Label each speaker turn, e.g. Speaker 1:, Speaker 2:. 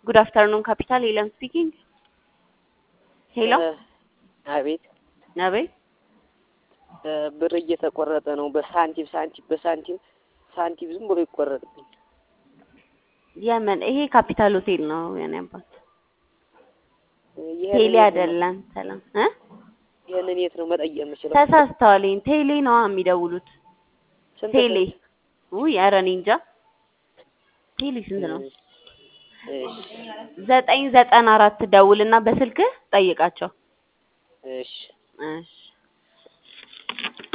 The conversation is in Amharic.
Speaker 1: ጉድ አፍተርኑን ካፒታል ሄለን ስፒኪንግ። ሄሎ
Speaker 2: አቤት
Speaker 1: አቤት
Speaker 2: እ ብር እየተቆረጠ ነው። በሳንቲም ሳንቲም በሳንቲም ሳንቲም ዝም ብሎ ይቆረጥብኝ።
Speaker 1: የምን ይሄ ካፒታል ሆቴል ነው የኔ አባት
Speaker 2: ይሄንን
Speaker 1: ቴሌ
Speaker 2: የት ነው-
Speaker 1: አይደለም። ሰላም እ
Speaker 2: ይሄንን የት ነው መጠየቅ የምችለው?
Speaker 1: ተሳስተዋል። ይሄን ቴሌ ነው የሚደውሉት።
Speaker 2: ስንት
Speaker 1: ቴሌ
Speaker 2: ስንት?
Speaker 1: ውይ ኧረ እኔ እንጃ። ቴሌ ስንት ነው?
Speaker 2: እሺ
Speaker 1: ዘጠኝ ዘጠና አራት ደውልና በስልክህ ጠይቃቸው።
Speaker 2: እሺ
Speaker 1: እሺ